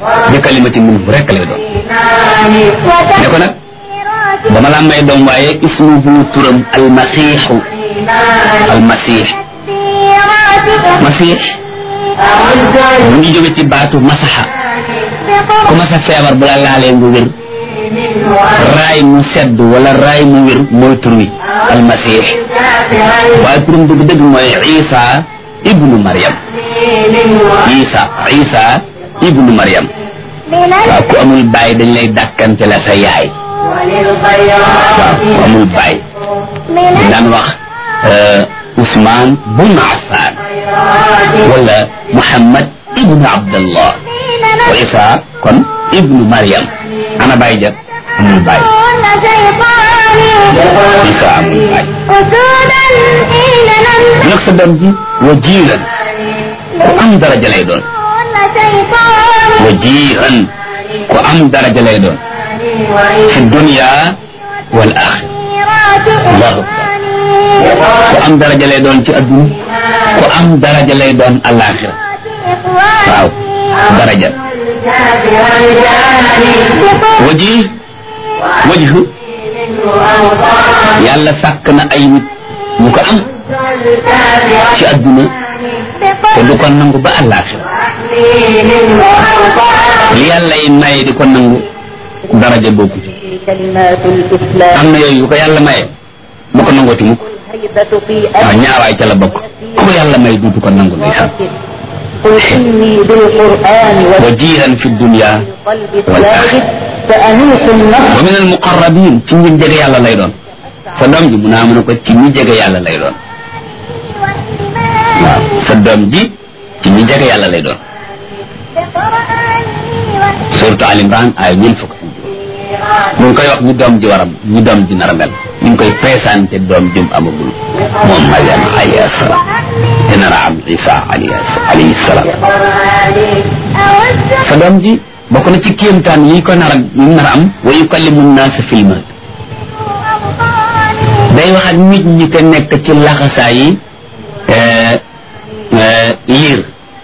bi kalimati minhu rek lay doon ne ko nag dama la may doom waaye ismuhu turam almasiixu almasiix masiix mu ngi jóge ci baatu masaxa ku masa feebar bu la laalee nga wér raay mu sedd wala raay mu wér mooy tur wi almasiix waaye turam dëgg dëgg mooy isa ibnu mariam isa isa ibnu mariam waaw ku amul baay dañ lay dàkkante la sa yaay waaw ku amul baay dañ daan wax Ousmane bun Affan wala Muhammad ibnu Abdallah wa Isa kon ibnu Mariam ana baay ja amul baay Isa amul baay nag sa doom ji wajiiran ku am daraja lay doon wajiiran ku am daraja lay doon fi dunya wal axira allahu akbar ku am daraja lay doon ci adduna ku am daraja lay doon alaxira waaw daraja waji wajhu yàlla sàkk na ay nit ñu ko am ci adduna te du ko nangu ba alaxira li yàlla yi maye di ko nangu daraja bokku ci am na yooyu yu ko yàlla maye bu ko nangooti mukk waaw ñaawaay ca la bokk ku ko yàlla may duutu ko nangu ndeysaan wajihan fi dunya wal axira wa min al muqarrabin ci ñi jege yàlla lay doon sa doom ji mu naa mën a ko ci ñi jege yàlla lay doon waaw sa doom ji ci ñi jege yàlla lay doon surtout Al Imran ay ñeent fukk mu ngi koy wax ñu doom ji waram ñu doom ji nar a mel ñu ngi koy présenté doom jum amagul moom Mariama alayhi salaam te nar a am Isa alayhi salaam sa doom ji bokk na ci kéemtaan yi ko nar a yi nar a am wa yukallimu naasa fil mahd day wax ak nit ñi te nekk ci laxasaa yi liir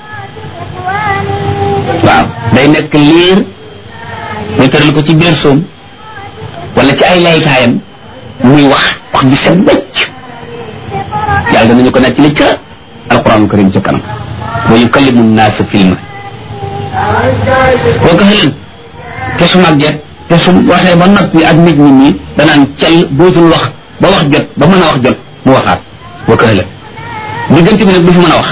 waaw day nekk liir ñu tëral ko ci biir soom wala ci ay laykaayam muy wax wax ji set bëcc yàlla danañu ko nekk li ca alquran karim ca kanam wa yukallimu naasa fil mahd boo ko xëlan te su màgget te su waxee ba noppi ak nit ñi nii danaan cel bootul wax ba wax jot ba mën a wax jot mu waxaat boo ko xëlan diggante bi nag du fi mën a wax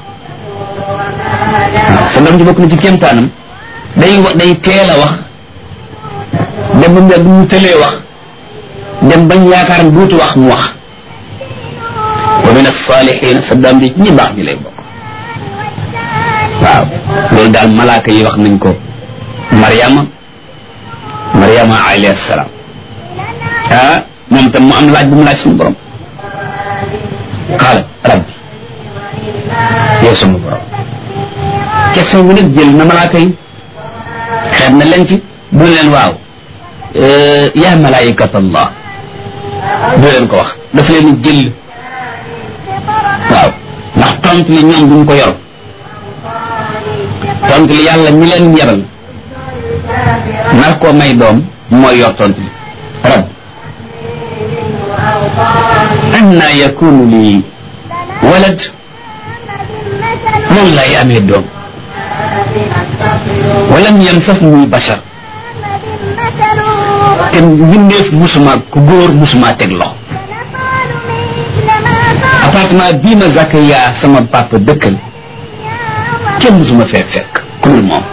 waaw sa doom ji bokk na ci kéemtaanam day wa day teel a wax dem ba mu yàgg mu tëlee wax dem bañ yaakaar duutu wax mu wax wa min as-salihin sa doom ji ñi baax ñi lay bokk waaw loolu daal malaaka yi wax nañ ko Mariama Mariama alayhi salaam ah moom tam mu am laaj bu mu laaj suñu borom qaala rabbi yow sama borom question bi nag jël na malaaka yi xeet na leen ci bu leen waaw yaa malaayikat allah du leen ko wax daf leen jël waaw ndax tontu li ñoom duñ ko yor tontu li yàlla ñi leen yebal nar koo may doom mooy yor tontu li rab anna yakunu li walad noonu lay amee doom walam yamsasni bashar te mbindeef musuma ku góor musuma teg loxo appartement bii ma Zakaria sama papa dëkkal kenn musuma fee fekk ku dul moom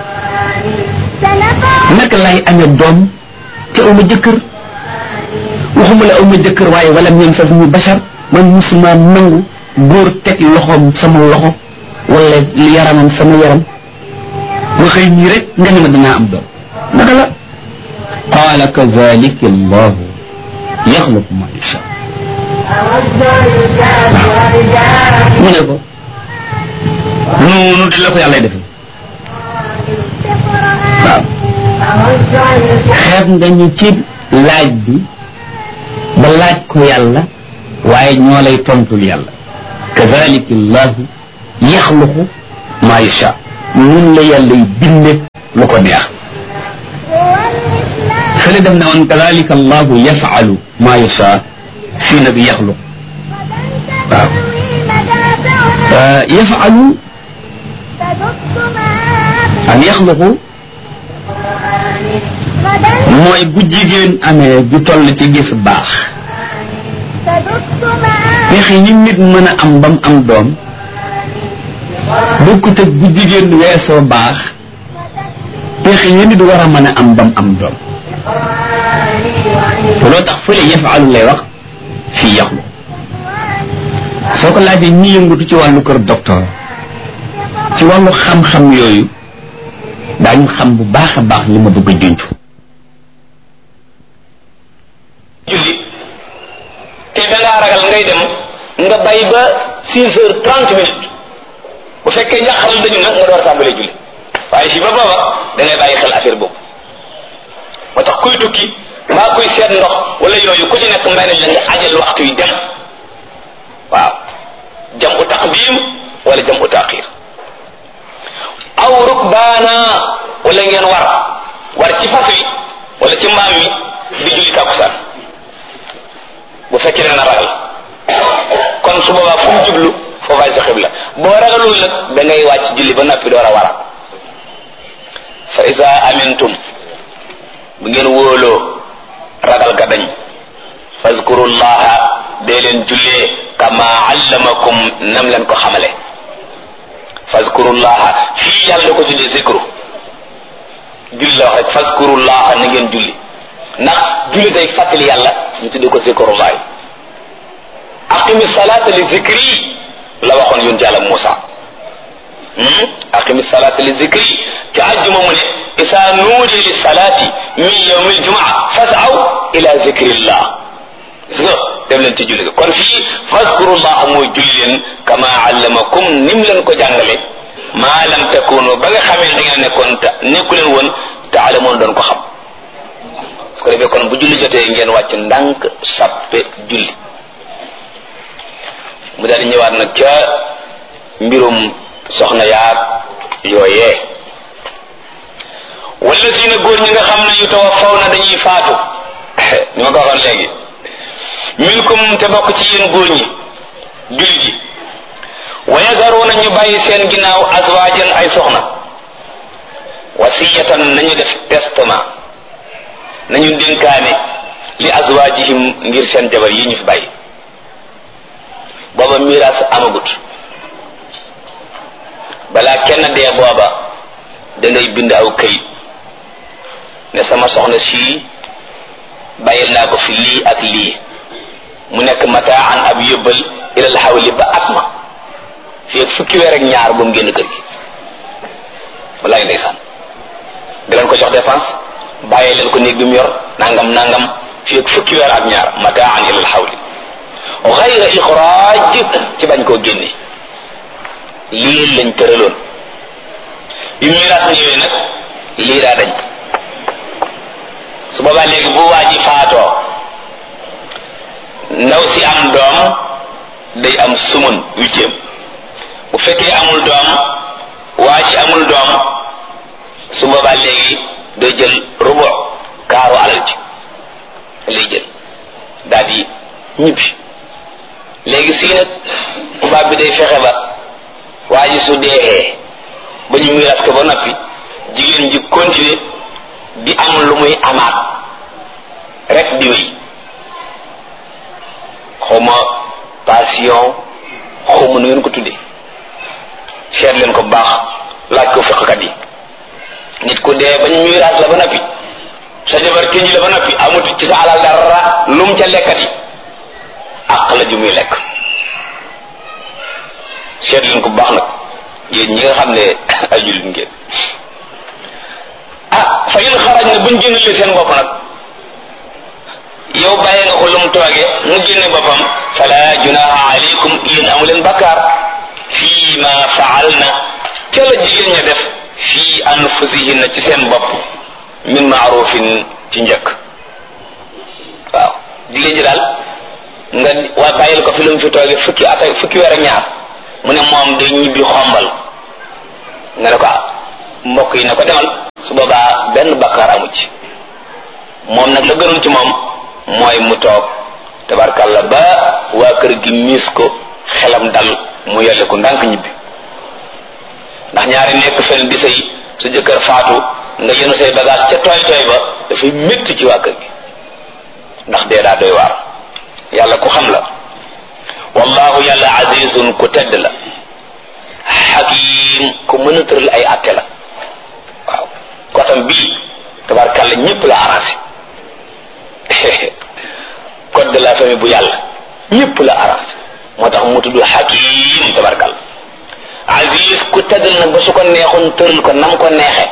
naka lay amee doom te aw ma jëkkër waxuma la aw ma jëkkër waaye walam yamsasni bashar man musuma nangu góor teg loxoom sama loxo wala yaramam sama yaram ma xëy ñii rek nga ne ma dinaa am doom naka la qaala kazalika allahu yaxluqu ma yasha mu ne ko noonu di la ko yàlla defee waaw xeeb nga ñu ci laaj bi ba laaj ko yàlla waaye ñoo lay tontul yàlla kazalika allahu yaxluqu ma yasha nun la yàlla y binde lu ko neex fële dem na woon kadalika allahu yafalu ma yasha fii na bi yaxluq waaw yafalu an yaxluqu mooy bu jigéen amee ju toll ci gis baax pexe yi nit mën a am bam am doom bokkut ak bu jigéen weesoo baax pexe yi nit war a mën a am bam am doom loo tax fële yafaalu lay wax fii yaxlu soo ko laajee ñi yëngutu ci wàllu kër docteur ci wàllu xam-xam yooyu daañu xam bu baax a baax li ma bëgg a junj julli te da ngaa ragal ngay dem nga bay ba six heures trente minutes bu fekkee njàqaral dañu nag nga door tàmbalee julli waaye si ba booba da ngay bàyyi xel affaire boobu moo tax kuy tukki mbaa kuy seet ndox wala yooyu ku ci nekk mbay nañ la nga ajal waxtu yi dem waaw jam u taqdim wala jam u taqir aw rukbaana wala ngeen war war ci fas wi wala ci mbaam mi di julli tàkkusaan bu fekkee ne na ragal kon su boobaa fu mu jublu foofaay sa xibla boo ragalul nag da ngay wàcc julli ba noppi door a wara fa isa amintum bu ngeen wóoloo ragal ga dañ fazkurullaha dee leen jullee kama allamakum nam leen ko xamale fazkurullaha fii yàlla da ko tuddee zikru julli la wax rek fazkurullaha na ngeen julli ndax julli day fàttali yàlla ñu tuddee ko zikrullahi aqimi salata li zikri la waxoon yonent yàlla Muusa aqimi salata li zikri ci àjjuma mu ne isa nuudi li salati min yawmi aljumaa fasaw ila zikrillah gis nga dem leen ci julli ga kon fii fazkurullah mooy julli leen kama allamakum nim leen ko jàngale maa lam takunu ba nga xamee da ngeen nekkoon ta nekku leen woon taalamoon doon ko xam su ko defee kon bu julli jotee ngeen wàcc ndànk sappe julli mu daal di ñëwaat nag ca mbirum soxna yaag yooyee wala si na góor ñi nga xam ne yu tawaffaw na dañuy faatu ni ma ko waxoon léegi minkum te bokk ci yéen góor ñi jullit yi wa yazaruuna ñu bàyyi seen ginnaaw azwaajan ay soxna wasiyatan nañu def testament nañu dénkaane li azwaajihim ngir seen jabar yi ñu fi bàyyi booba miraas amagut balaa kenn dee booba da ngay bind aw këyit ne sama soxna sii bàyyil naa ko fi lii ak lii mu nekk mataan ab yóbbal ilal xawli ba at ma fii ak fukki weer ak ñaar bu mu génn kër gi walaay ndeysaan di leen ko jox dépense bàyyi leen ko néeg bi mu yor nangam nangam fii ak fukki weer ak ñaar mataan ilal xawli xayra ixraaj ci bañ koo génne lii lañ tëraloon yu miraas ñëwee nag lii daa dañ su boobaa léegi bu waa ji faatoo ndaw si am doom day am sumun huitième bu fekkee amul doom waa ji amul doom su boobaa léegi day jël rubu kaaru alal ji lay jël daal di ñibbi léegi sii nag tubaab bi day fexe ba waa ji su deexee ba ñu miiras ko ba noppi jigéen ji continuer di am lu muy amaat rek di wéy xawma passion xawma nu ngeen ko tuddee seet leen ko baax laaj ko fiqkat yi nit ku dee ba ñu miiras la ba noppi sa jabar tënji la ba noppi amut ci sa alal dara lum ca lekkat yi àq la ju muy lekk seet leen ko baax nag yéen ñi nga xam ne ay jullit ngeen ah fa in xaraj na buñ génnalee seen bopp nag yow bàyyi nga ko lu mu tooge mu génne boppam fala junaha alaykum yéen amu leen bakkaar fii ma faal na ca la jigéen ña def fii anfusihinna ci seen bopp min maarufin ci njëkk waaw jigéen ji daal nga waa bàyyil ko fi lu mu fi tooge fukki at ak fukki weer ak ñaar mu ne moom day ñibbi xombal nga ne ko ah mbokk yi ne ko demal su boobaa benn bakkaar amu ci moom nag la gënoon ci moom mooy mu toog tabarkàlla ba waa kër gi miis ko xelam dal mu yelle ko ndànk ñibbi ndax ñaari nekk fen di sëy su jëkkër faatu nga yenu say bagage ca tooy tooy ba dafay métti ci waa kër gi ndax dee daa doy waar yàlla ku xam la wallahu yàlla azizun ku tedd la xakim ku mën a tëral ay atte la waaw kotam bii tabarkàlla ñëpp la arrangé code de la famille bu yàlla ñëpp la arrangé moo tax mu tudd xakim tabarkàlla aziz ku tëddal nag ba su ko neexoon tëral ko nam ko neexe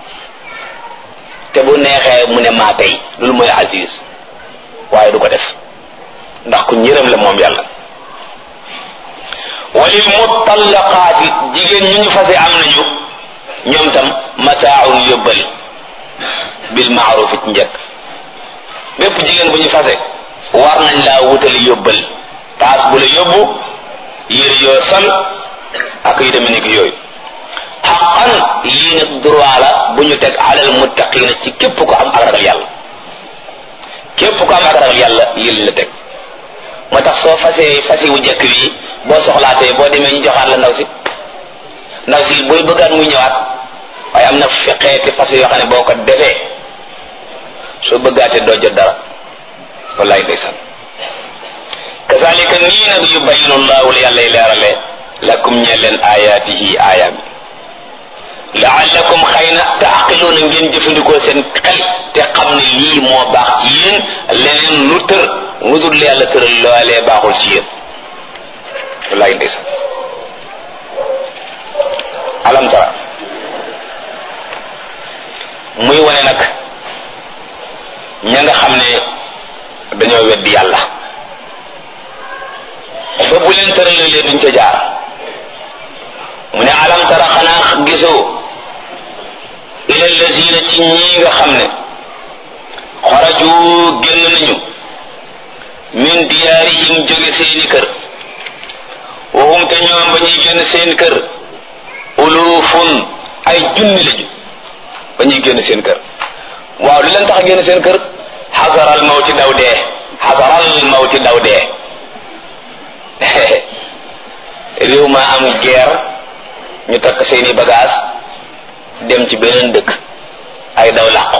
te bu neexee mu ne maa tey loolu mooy aziz waaye du ko def ndax ku ñërëm la moom yàlla walil mutallaqaati jigéen ñu ñu fase am nañu ñoom tam mataaun yóbbal bil maaruf ci njëkk bépp jigéen bu ñu fase war nañ laa wutali yóbbal paas bu la yóbbu yére yoo sol ak yu demee nekk yooyu xaqan lii nag droit la bu ñu teg alal muttaqina ci képp ko am ak ragal yàlla képp ko am ak ragal yàlla lii lañ la teg moo tax soo fasee fasi wu njëkk wi boo soxlaatee boo demee ñu joxaat la ndaw si ndaw si booy bëggaat muy ñëwaat waaye am na feqeeti fas yoo xam ne boo ko defee soo bëggaatee doo jot dara wallaay ndeysaan kazalika nii nag yubayinu llahu la yàlla leerale lakum ñe leen ayaatihi aayaam laallakum xëy na taaqiluuna ngeen jëfandikoo seen xel te xam ne lii moo baax ci yéen leneen lu tër lu dul yàlla tëral loolee baaxul ci yéen wallaay ndeysaan alam tara muy wane nag ña nga xam ne dañoo weddi yàlla ba bu leen tëralee duñ ca jaar mu ne alam tara xanaa gisoo ila lazina ci ñii nga xam ne xoraju génn nañu min diyaarihim jóge seeni kër waxum te ñoom ba ñuy génn seen kër ulufun ay junni lañu ba ñuy génn seen kër waaw li leen tax a génn seen kër xasaral mawti daw dee xasaral mawti daw dee réew ma am guerre ñu takk seeni bagage dem ci beneen dëkk ay daw làqu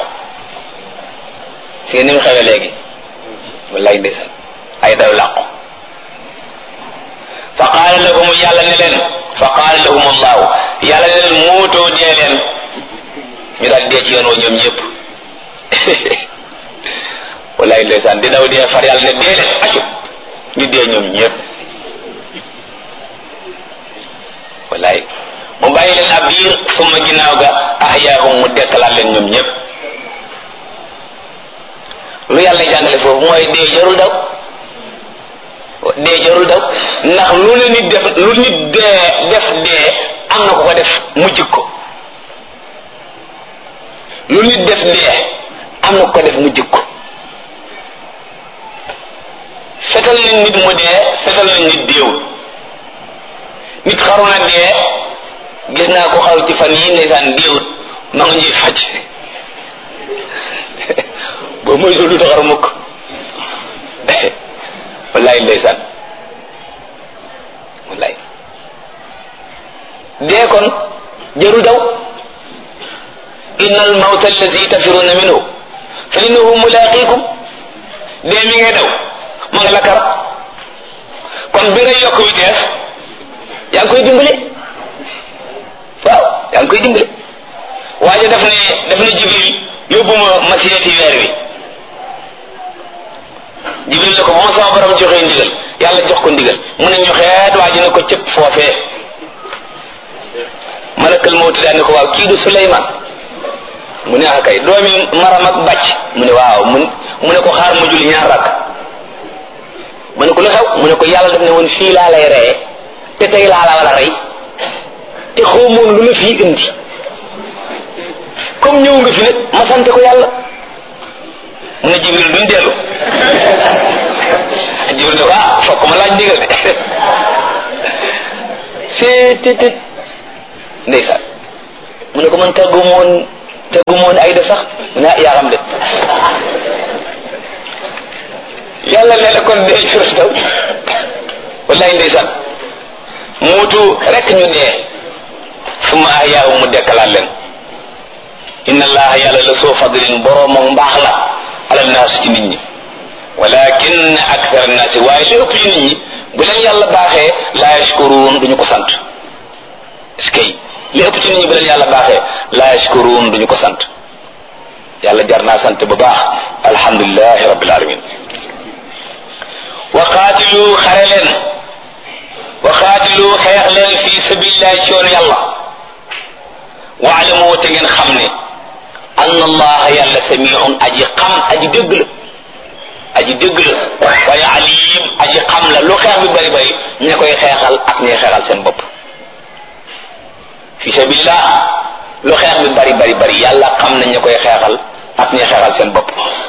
si ni mu xewe léegi wallaay ndeysaan ay daw làqu fa qaala lahum yàlla ne leen fa qaala lahum allahu yàlla ne leen muutoo dee leen ñu daal dee ci yoon wa ñoom ñëpp wallaay ndeysaan di daw dee far yàlla ne dee leen acu ñu dee ñoom ñëpp wallaay mu bàyyi leen ab biir suma ginnaaw ga ahyaahum mu dekkalaat leen ñoom ñëpp lu yàlla jàngale foofu mooy dee jarul daw dee jarul daw ndax lu ne nit def lu nit dee def dee am na ko ko def mu jikko lu nit def dee am na ko ko def mu jikko fetal nañ nit mu dee fetal nañ nit déewul nit xaru na dee gis naa ko xaw ci fan yi ndeysaan déewut ma nga ñuy faj boo mooy sul du taxar mukk wallaay ndeysaan wallaay dee kon jëru daw inna al mawta allazi tafiruna minhu fa innahu mulaqikum dee mi ngay daw ma nga la kar kon bi ngay yokk vitesse yaa ngi koy dimbale waaw yaa ngi koy dimbale waaye daf ne daf ne jibril yóbbu ma ma seeti weer wi jibril ne ko ba ma sama borom joxee ndigal yàlla jox ko ndigal mu ne ñu xeet waa ji ne ko cëpp foofee malakal mawti daal ne ko waaw kii du suleyman mu ne ah kay doomi maram ak bàcc mu ne waaw mu mu ne ko xaar ma julli ñaar rakk mu ne ko lu xew mu ne ko yàlla daf ne woon fii laa lay reye te tey laa la wala rey te xawmoon lu la fii indi comme ñëw nga fi nag ma sant ko yàlla mu ne jibril duñ dellu jibril ne ko ah fokk ma laaj ndigal de seetetet ndeysaan mu ne ko man tàggu moon tegu moon ay de sax mu ne yaa xam de yàlla nee na kon dee jur daw wallaay ndeysaan muutu rek ñu dee suma ahyaahu mu dekkalaat leen inna allaha yàlla la soo fadlin boroomam mbaax la alal naas ci nit ñi walakin akthar annaasi waaye li ëpp ci nit ñi bu leen yàlla baaxee laa yashkuruun duñu ko sant est-ce que li ëpp ci nit ñi bu leen yàlla baaxee laa yashkuruun duñu ko sant yàlla jar naa sant bu baax alhamdulilahi rabbil alamin wa qaatilu xare leen wa qaatilu xeex leen fi sabilillahi ci yoon yàlla waalamu te ngeen xam ne anna allaha yàlla samiun aji xam aji dégg la aji dégg la waaye alim aji xam la lu xeex bi bari bari ña koy xeexal ak ñuy xeexal seen bopp fi sabilillah lu xeex bi bari bari bari yàlla xam na ña koy xeexal ak ñuy xeexal seen bopp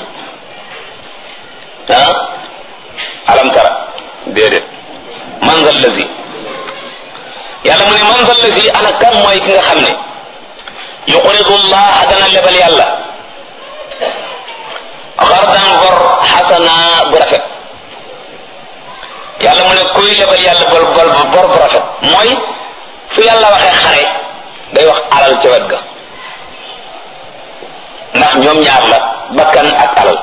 ah alam tara déedéet man zal lazi yàlla mu ne man zal lazi ana kan mooy ki nga xam ne yuqridu llah dana lebal yàlla xardan bor xasana bu rafet yàlla mu ne kuy lebal yàlla bor bor bor bu rafet mooy fu yàlla waxee xare day wax alal ca wet ga ndax ñoom ñaar la bakkan ak alal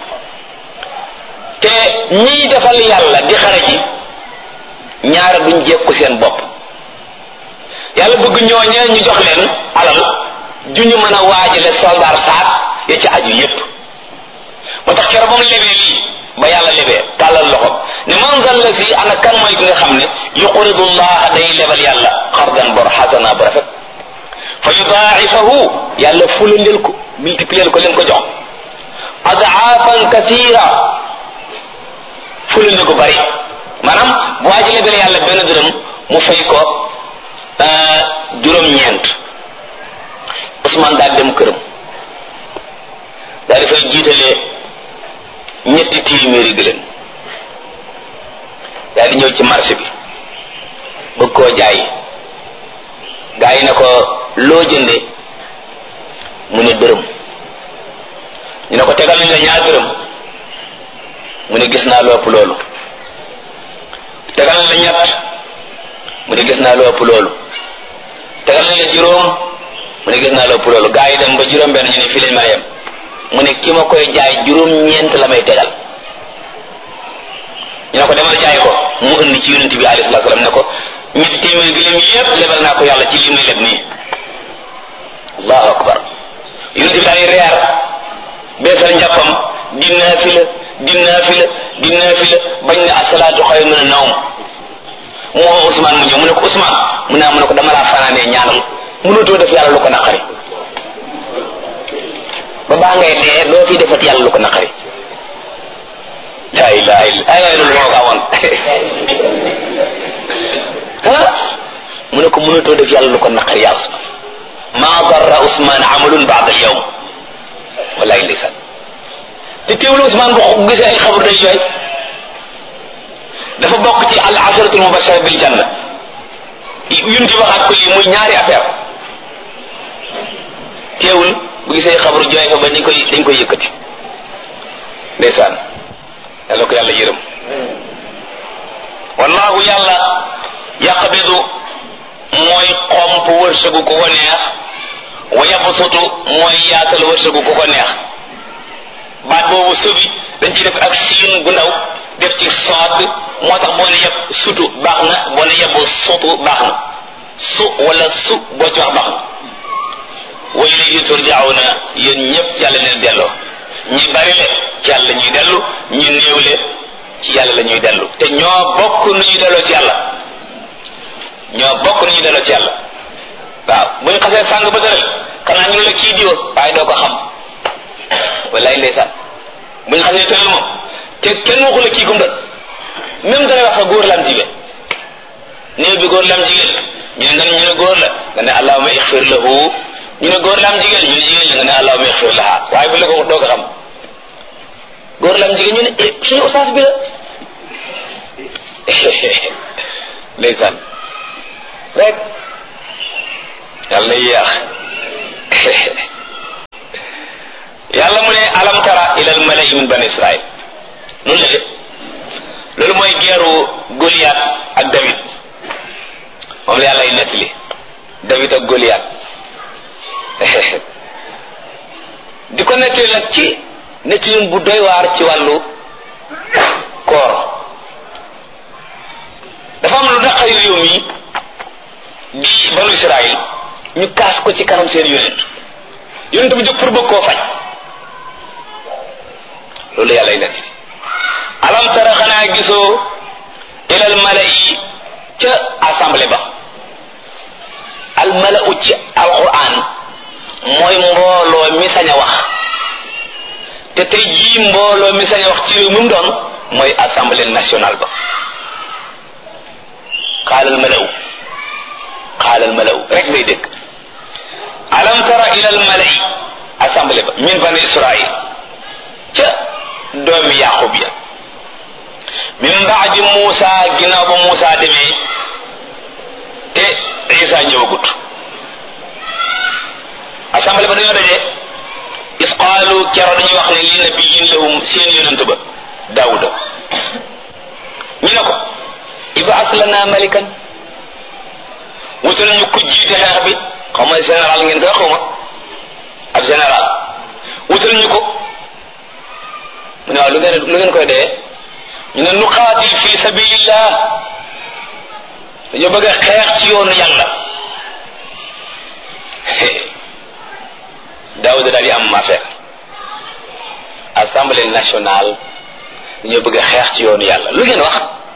te ñiy defal yàlla di xare ji ñaara duñ jekku seen bopp yàlla bëgg ñooñee ñu jox leen alal ju ñu mën a waajale soldaar saak ya ci aju yépp moo tax keroog ba mu lebee lii ba yàlla lebee tàllal loxo ne man zal la si ana kan mooy ki nga xam ne yuqridu llaha day lebal yàlla xardan bor xasana bu rafet fa yudaa'ifahu yàlla fulandeel ko multiplier ko leen ko jox adaafan kasira fulande ko bari maanaam bu waa ji lebal yàlla benn dërëm mu fay ko juróom-ñeent Ousmane daal dem këram daal di fay jiitalee ñetti téeméeri gëléem daal di ñëw ci marché bi bëgg koo jaay gaa yi ne ko loo jënde mu ne dërëm ñu ne ko tegal nañ la ñaar dërëm mu ne gis naa lu ëpp loolu tegal nañ la ñett mu ne gis naa lu ëpp loolu tegal nañ la juróom mu ne gis naa lu ëpp loolu gaa yi dem ba juróom benn ñu ne fii lañ mën a yem mu ne ki ma koy jaay juróom ñeent la may tegal ñu ne ko demal jaay ko mu indi ci yonent bi alayhi salaatu salaam ne ko ñetti téeméer gi lim yépp lebal naa ko yàlla ci li muy leb nii allahu akbar yonent bi daal di reer beesal njàppam di naafila di naafila di naafila bañ ne asalaatu xayr min an-nawm mu woo Ousmane mu ñëw mu ne ko Ousmane mu ne mu ne ko dama laa fanaanee ñaanal mënutoo def yàlla lu ko naqari ba baa ngay dee doo fi defat yàlla lu ko naqari la ilaha illa ay waay loolu moo ko amoon ah mu ne ko mënutoo def yàlla lu ko naqari yaa Ousmane maa darra Ousmane amalun baada al yawm wallaay ndeysaan te teewlu Ousmane bu gisee ay xabar day jooy dafa bokk ci al asharatul mubashara bil janna yunti waxaat ko lii muy ñaari affaire teewul bu gisee xabaru jooy fa ba dañ koy dañ koy yëkkati ndeysaan yàlla ko yàlla yërëm wallahu yàlla yaqbidu mooy xomp wërsëgu ku ko neex wa yabsutu mooy yaatal wërsëgu ku ko neex baat boobu subi dañ ciy def ak siin gu ndaw def ci soot moo tax boo ne yeb sutu baax na boo ne yeb sutu baax na su wala su boo ci wax baax na wa ilayhi turjauna yéen ñëpp ci yàlla leen delloo ñi bari le ci yàlla ñuy dellu ñu néew le ci yàlla la ñuy dellu te ñoo bokk nu ñuy delloo ci yàlla ñoo bokk nu ñuy delloo ci yàlla waaw bu ñu xasee sàng ba tëral xanaa ñu la kii diwa waaye doo ko xam wallaay ndeysaan bu ñu xasee tëral moom te kenn waxu la kii gumba même dana wax góor la am jigéen néew bi góor la am jigéen ñu ne nga ne ñu ne góor la nga ne allahuma ixfir lahu ñu ne góor la am jigéen ñu ne jigéen la nga ne allahuma ixfir laha waaye bu la ko doo ko xam góor la am jigéen ñu ne eh suñu oustaz bi la ndeysaan rek yàlla na yéex min bani israil noonu la de loolu mooy geeru Goliath ak David moom la yàlla ay nettali David ak Goliath di ko nettali nag ci nettalin bu doy waar ci wàllu koor dafa am lu naqari réew mi di banu Israil ñu kaas ko ci kanam seen yonent yonent bi jóg pour bëgg koo faj loolu yàlla ay nettali alam tara xanaa gisoo ilal mala'i ca assemblée ba al mala'u ci alquran mooy mbooloo mi sañ a wax te tey jii mbooloo mi sañ a wax ci réew mi mu doon mooy assemblée nationale ba xaalal mala'u xaalal mala'u rek ngay dégg alam tara ilal mala'i assemblée ba min bani israil ca doomi yaqub ya min baadi Muusa ginnaaw ba Muusa demee te Isa ñëwagut assemblée ba dañoo daje is qaalu kero dañuy wax ne li nabiyin lahum seen yonent ba Daawuda ñu ne ko ibaas lana malikan wutal ñu ko jiite xeex bi xaw ma général ngeen koy xaw ma ab général wutal ñu ko mu ne waaw lu ngeen lu ngeen koy dee ñu ne nuqaatil fi sabilillah dañoo bëgg a xeex ci yoonu yàlla Daawuda daal di am affaire assemblée nationale dañoo bëgg a xeex ci yoonu yàlla lu ngeen wax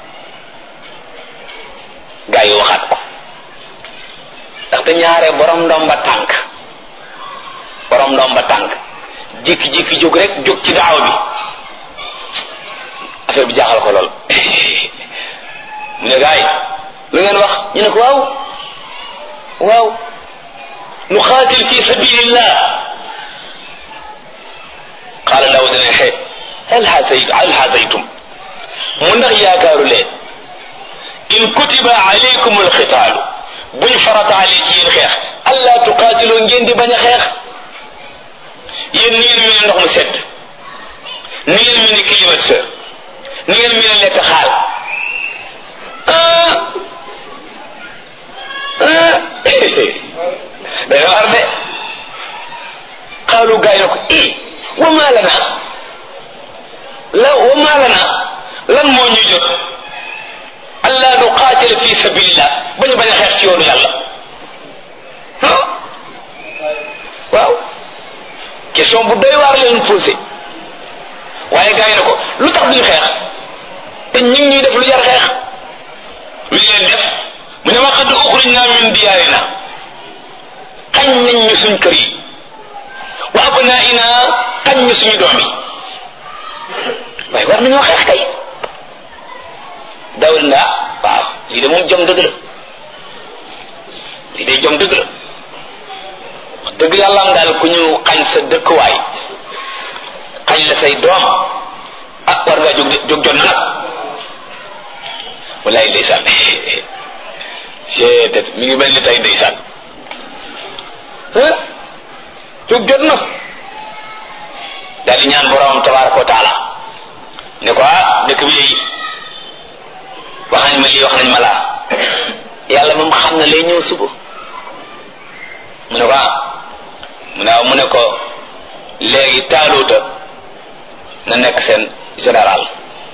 gaa yi waxaat ko ndaxte ñaare borom ndomba tànk borom ndomba tànk jékki-jékki jóg rek jóg ci daaw bi affaire bi jaaxal ko lool mu ne gaa yi lu ngeen wax ñu ne ko waaw waaw nu xaatil fi sabilillah qaala daawuda ne xe hal xasayt hal xasaytum mu ndax yaakaaru leen in kutiba alaykum alxitaalu buñ farataale ci yéen xeex allah tuqaatiloo ngeen di bañ a xeex yéen ni ngeen mel ne ndox mu sedd ni ngeen mel ne climatiseur ni ngeen mel ne lekk xaal day war de xaalu gaay na ko i wa maa lana la wa maa lana lan moo ñu jot allah nu qaatila fi sabilillah bañu bañ a xeex ci yoonu yàlla waaw question bu doy waar leen posé waaye gaay na ko lu tax duñu xeex te ñu ngi ñuy def lu jar xeex lu leen def mu ne ma qad uxrijna min diyaarina xañ nañ ñu suñ kër yi wa abnaina xañ ñu suñu doom yi waaye war nañoo xeex kay dawul nga waaw lii de moom jom dëgg la lii de jom dëgg la wax dëgg yàlla am daal ku ñu xañ sa dëkkuwaay xañ la say doom ah war ngaa jóg jóg jot na nag wallaay ndeysaan seetet mi ngi mel ni tey ndeysaan jóg jot na daal di ñaan borom tabaraka wa taala ne ko ah dëkk bi léegi wax nañ ma lii wax nañ ma laa yàlla moom xam na lay ñëw suba mu ne ko ah mu ne waaw mu ne ko léegi taaluuta na nekk seen général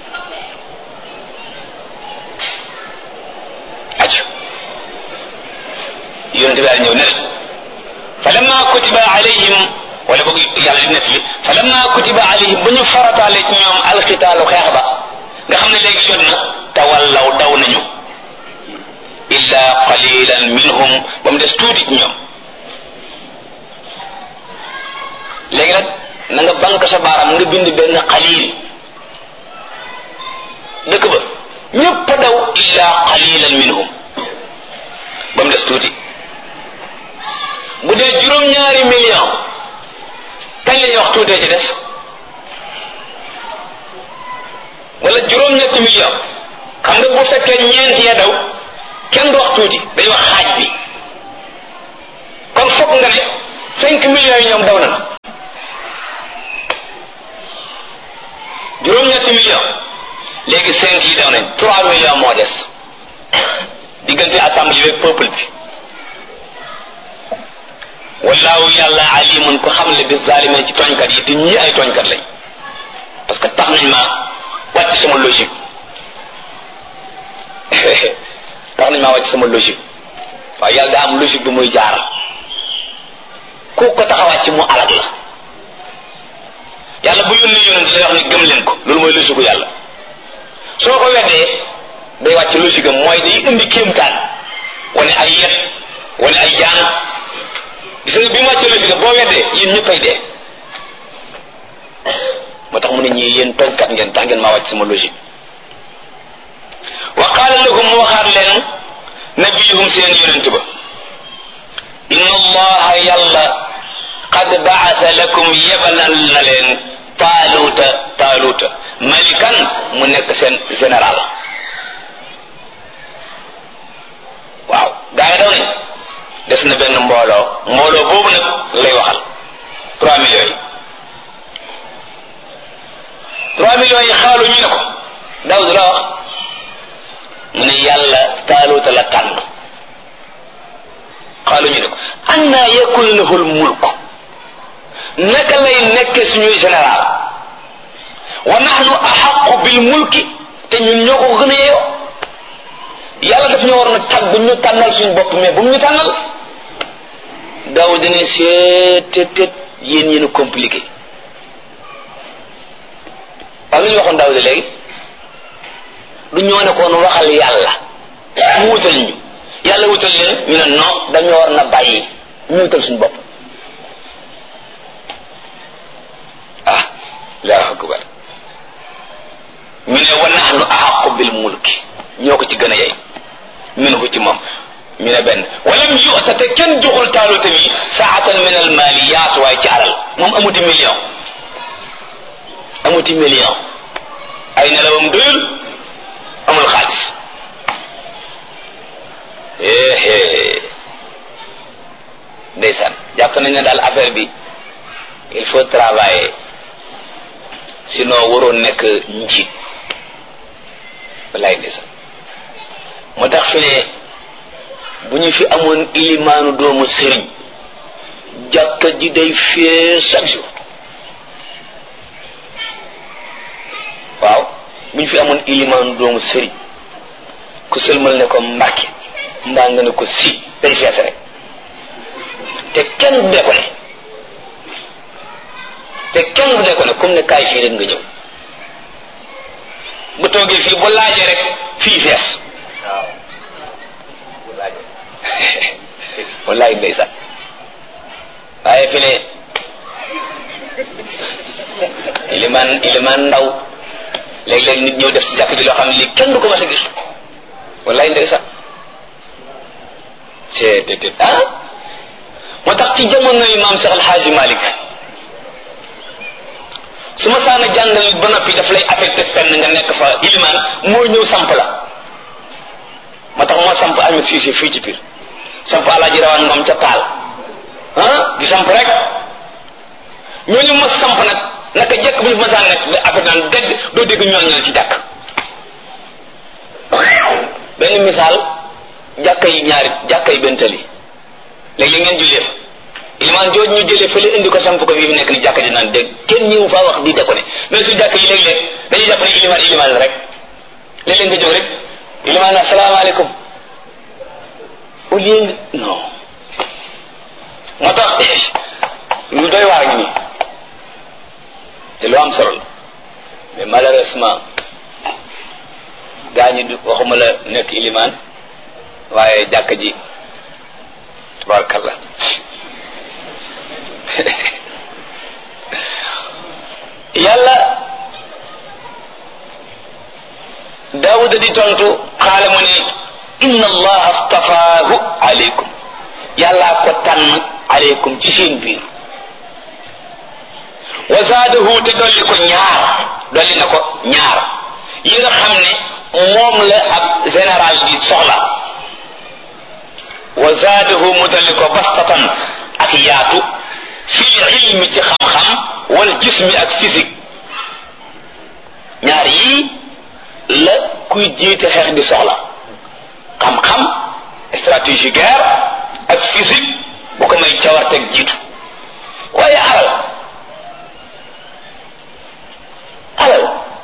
aju yonente bi daal ñëw ne fa lamma kutiba alayhim wala boog yàlla di nettali fa lamma kutiba alayhim ba ñu farataale ci ñoom alxitaalu xeex ba nga xam ne léegi jot na tawallaw daw nañu illa qalilan minhum ba mu des tuuti ci ñoom léegi nag na nga bank sa baaram nga bind benn qalil dëkk ba ñëpp a daw illa qalilan minhum ba mu des tuuti bu dee juróom-ñaari million kañ la ñuy wax tuutee ci des wala juróom-ñetti million xam nga bu fekkee ñeent ya daw kenn du wax tuuti dañuy wax xaaj bi kon foog nga ne cinq millions yi ñoom daw na juróom-ñetti million léegi cinq yi daw nañ trois millions moo des diggante assemblée bi peuple bi wallaahu yàlla alimun ko xam le bi zalimin ci tooñkat yi te ñii ay tooñkat lañ parce que tax nañ ma wàcc sama logique tax nañ maa wàcc sama logique waaye yàlla daa am logique bi muy jaar ku ko tax a wàcc mu alag la yàlla bu yónni yonent day wax ne gëm leen ko loolu mooy logique yàlla soo ko weddee day wàcc logique am mooy day indi kéemtaan wane ay yet wane ay jaan gis nga bi mu wàccee logique am boo weddee yéen ñëppay dee moo tax mu ne ñii yéen tooñkat ngeen tax ngeen maa wàcc sama logique wa qaala lahum mu waxaat leen nabiyuhum seen yonent ba inna allaha yàlla qad baasa lakum yebalal na leen taaluuta taaluuta malikan mu nekk seen général waaw gaa yi daw nañ des na benn mbooloo mbooloo boobu nag lay waxal trois millions yi trois millions yi xaalu ñu ne ko Daawud la wax mu ne yàlla taaluuta la tànn xaalu ñu ne ko anna yakun lahul mulk naka lay nekk suñuy général wa nahnu axaqu bil mulki te ñun ñoo ko gën a yeyoo yàlla daf ñu war na tàgg ñu tànnal suñu bopp mais bu mu ñu tànnal Daawud ne seet tet tet yéen yéen a compliqué waaw lu ñu waxoon Daawud léegi du ñoo ne koon waxal yàlla mu wutal ñu yàlla wutal leen ñu ne non dañoo war na bàyyi ñu wutal suñu bopp ah allahu akbar ñu ne wa nahnu ahaqu bil mulki ñoo ko ci gën a yey minhu ci moom ñu ne benn walam yu'ta te kenn joxul taaluta mi saatan min al maliyat waaye ci alal moom amuti million amuti million ay nelawam doyul amul xaalis éé ndeysaan jàpp nañ ne daal affaire bi il faut travailler sinon waroon nekk njiit wallaay ndeysaan moo tax fi ne bu ñu fi amoon ilimaanu doomu sëriñ jàkka ji day fee chaque jour waaw bu ñu fi amoon ilimaanu doomu sëriñ ku sëlmal ne ko mbàkke mbaa nga ne ko si day fees rek te kenn du dee ko ne te kenn du dee ko ne comme ne kaay fii rek nga ñëw bu toogee fii bu laajee rek fii fees waaw bu laajee wallaay ndeysaan waaye fi ne ilimaan ilimaan ndaw léeg-léeg nit ñëw def si jàkk ji loo xam ne lii kenn du ko mas a gis wallaay ndeysaan c'est te ah moo tax ci jamono yi maam Cheikh Alhaaji Malick su ma saana jàngal ba noppi daf lay affecté fenn nga nekk fa ilimaan moo ñëw samp la moo tax moo samp Ahmed Cissé fii ci biir samp alaaji rawaan ngom ca taal ah di samp rek ñooñu ma samp nag naka jekk bu ñu ma saan nekk affaire naan dégg doo dégg ñooñal ci jàkk benn misaal jàkka yi ñaari jàkka yi benn tali léegi ngeen jullee fa ilimaan jooj ñu jëlee fële indi ko samp ko fii mu nekk ni jàkka ji naan dégg kenn ñëwu faa wax di de ko ne mais su jàkk yi léeg-léeg dañuy jàpp ne ilimaan ilimaan la rek léeg-léeg nga jóg rek ilimaan asalaamaaleykum au lieu nga non moo tax lu doy waar ngi nii te lu am solo la mais malheureusement gaa ñi du waxuma la nekk ilimaan waaye jàkk ji tabarakallah yàlla daawuda di tontu xaala mu ne inna allaha astafaahu aleykum yàllaa ko tànn aleykum ci seen biir wa zaadahu te dolli ko ñaar dolli na ko ñaar yi nga xam ne moom la ab général bi soxla wa zaadahu mu dolli ko bastatan ak yaatu fil ilmi ci xam-xam wal jismi ak physique la kuy jiite xeex di soxla xam-xam stratégie guerre ak physique bu ko may cawarteeg jiitu waaye alal alal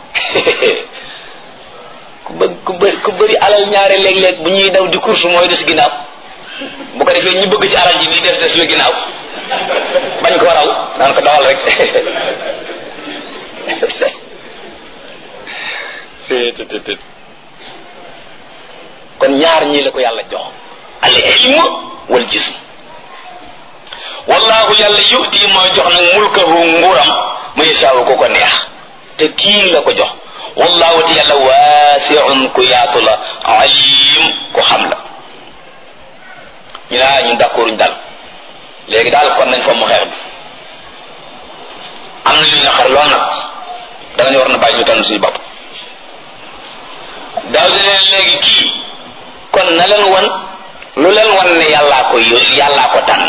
ku bëgg ku bëri ku bëri alal ñaare léeg-léeg bu ñuy daw di course mooy des ginnaaw bu ko defee ñu bëgg ci alal ji di des des la ginnaaw bañ ko raw naan ko dawal rek kon ñaar ñii la ko yàlla jox al ilm wal jism wallahu yàlla yuti mooy jox nag mulkahu nguuram ma yashaawu ko ko neex te kii la ko jox wallahu te yàlla waasiun ku yaatu la alim ku xam la ñu naa ñun d'accord ñu dal léegi daal kon nañ fa mu xeer bi am na lu ñu xar lool nag danañ war na bàyyi ñu tànn suñu bopp daaw di leen léegi kii kon na leen wan lu leen wan ne yàllaa ko yónni yàllaa ko tànn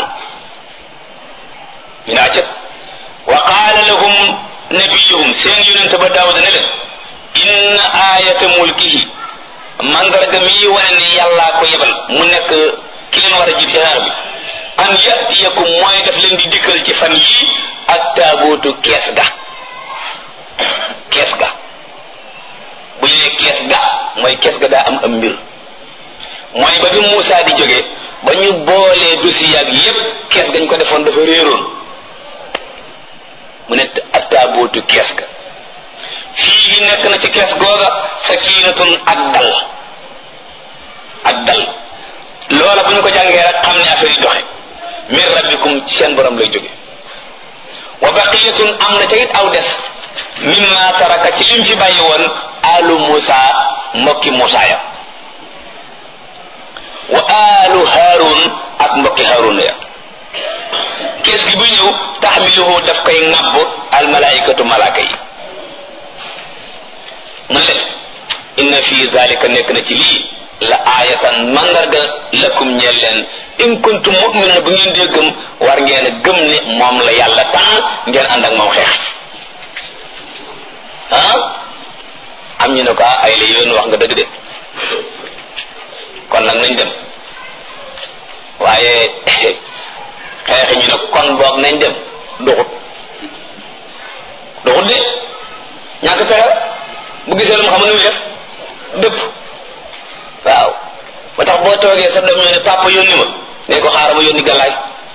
ñu naa cët wa qaala lahum nabiyuhum seen yonente ba daawuda ne leen inna ayata mulkihi mandarga mi wane ne yàllaa ko yebal mu nekk ki leen war a jiit ci xeer bi an yatiyakum mooy daf leen di dikkal ci fan yii ak taabootu kees ga kees ga bu ñu ne kees ga mooy kees ga daa am am mbir mooy ba bi Moussa di jóge ba ñu boolee dossier ak yépp kees gañ ko defoon dafa réeroon mu ne ak taabootu kees ga fii gi nekk na ci kees googa sakiinatun ak dal ak dal loola bu ñu ko jàngee rek xam ne affaire yi doxe min rabbikum ci seen borom lay jóge wa baqiyatun am na ca it aw des mimma taraka ci lim fi bàyyi woon alu Musa mbokki Musa ya wa alu Harun ak mbokki Harun ya kees gi bu ñëw taxmiluhu daf koy ŋàbb al malaikatu malaaka yi mu ne inna fi zalika nekk na ci lii la aayatan mandarga lakum ñeel leen in kuntum mu'minin bu ngeen dee gëm war ngeen a gëm ne moom la yàlla tànn ngeen ànd ak moom xeex ah am ñu ne ko ay la yoon wax nga dëgg de kon nag nañ dem waaye xeexi ñu ne kon boog nañ dem duxut duxut de ñàkk pexe bu gisee lu mu xam ne muy def dëpp waaw ba tax boo toogee sa doom ñoo ne papa yónni ma ne ko xaaral ma yónni gàllaay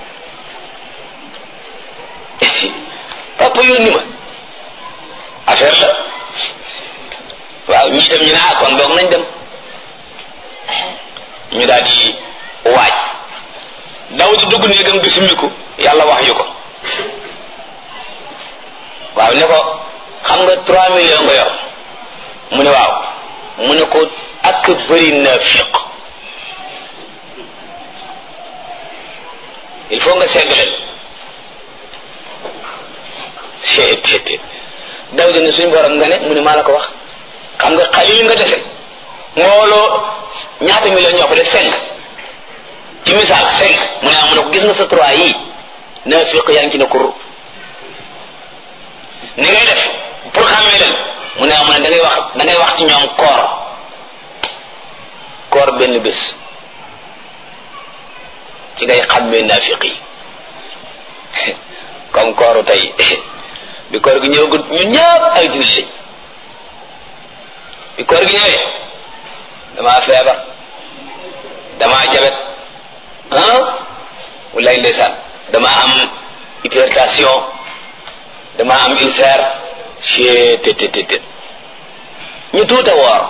papa yónni ma affaire la waaw ñii dem ñu ne ah kon doog nañ dem ñu daal di waaj daw di dugg néegam di summiku yàlla wax yu ko waaw ne ko xam nga trois millions nga yor mu ne waaw mu ne ko ak bëri naafiq il faut nga segg leen seet daw di ne suñ borom nga ne mu ne maa la ko wax xam nga xalil nga dese mbooloo ñaata million ñoo fa de cinq ci misaal cinq mu ne ah mu ne ko gis nga sa trois yii naafiq yaa ngi ci ne kur ni ngay def pour xàmmee leen mu ne ah mu ne da ngay wax da ngay wax ci ñoom koor koor benn bés ci ngay xàmmee naafiq yi comme kooru tey bi koor gi ñëwagut ñu ñëpp ay jullit lañ bi koor gi ñëwee damaa feebar damaa jabet ah walaay ndeysaan damaa am hypertension damaa am ulcère cee te te te ñu tuuta woor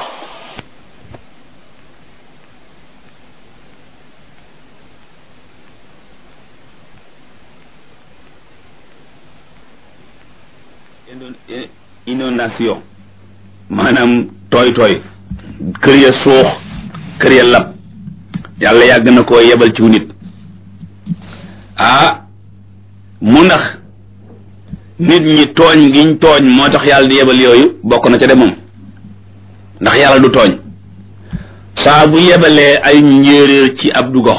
inondation maanaam tooy tooy kër ya suux kër ya lab yàlla yàgg na koo yebal ciw nit ah mu ndax nit ñi tooñ giñ tooñ moo tax yàlla di yebal yooyu bokk na ca de moom ndax yàlla du tooñ saa bu yebalee ay njéeréer ci ab du gox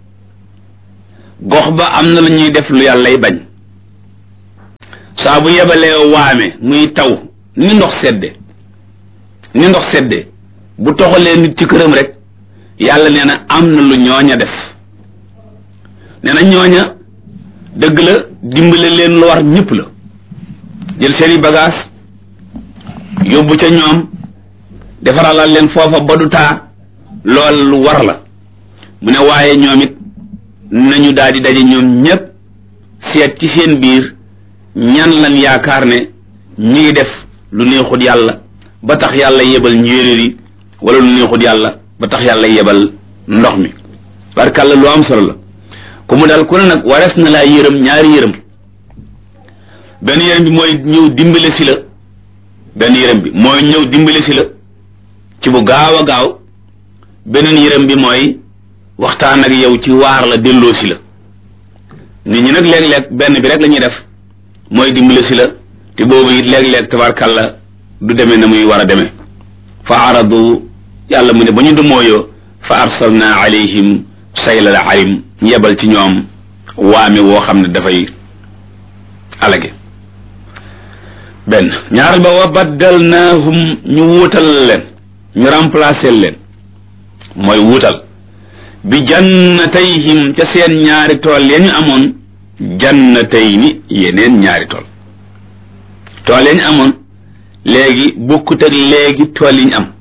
gox ba am na lu ñuy def lu yàllay bañ saa bu yebalee waame muy taw ni ndox sedde ni ndox seddee bu toxalee nit ci këram rek yàlla nee na am na lu ñooña def nee na ñooña dëgg la dimbale leen lu war ñëpp la jël seeni bagage yóbbu ca ñoom defaralal leen foofa ba du taa lool lu war la mu ne waaye ñoom it nañu daal di daje ñoom ñépp seet ci seen biir ñan lan yaakaar ne ñi ngi def lu neexut yàlla ba tax yàlla yebal njéeréer yi wala lu neexut yàlla ba tax yàlla yebal ndox mi barkàlla lu am solo la ku mu daal ku ne nag warees na laa yërëm ñaari yërëm benn yërëm bi mooy ñëw dimbale si la benn yërëm bi mooy ñëw dimbale si la ci bu gaaw a gaaw beneen yërëm bi mooy waxtaan ak yow ci waar la delloo si la nit ñi nag léeg-léeg benn bi rek la ñuy def mooy dimbale si la te boobu it léeg-léeg tabarkàlla du demee na muy war a demee fa aradu yàlla mu ne ba ñu dumooyoo fa arsalna alayhim saylal arim ñu yebal ci ñoom waame woo xam ne dafay alage benn ñaaral ba wa baddalnaahum ñu wuutal leen ñu remplacer leen mooy wuutal bi jannatayhim ca seen ñaari tool ya ñu amoon jannatayni yeneen ñaari tool tool ya ñu amoon léegi bokkut ak léegi tool yi ñu am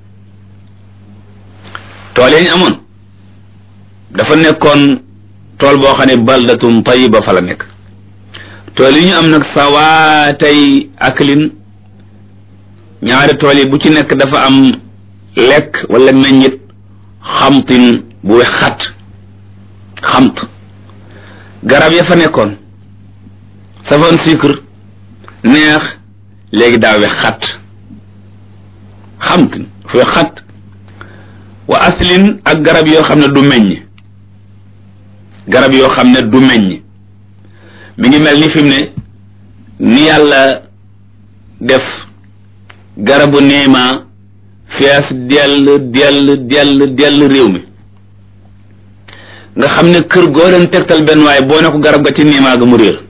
tool ya ñu amoon dafa nekkoon tool boo xam ne baldatun tayiba fa la nekk tool yi ñu am nag sawaatay aklin ñaari tool yi bu ci nekk dafa am lekk wala meññit xamtin bu wex xat xamt garab ya fa nekkoon safoon sucre neex léegi daa wex xat xamtin fu wex xat wa aslin ak garab yoo xam ne du meññ garab yoo xam ne du meññ mi ngi mel ni fi mu ne ni yàlla def garabu néema fees dell dell dell dell réew mi nga xam ne kër goo leen tegtal benn waaye boo ne ko garab ga ci néema ga mu réer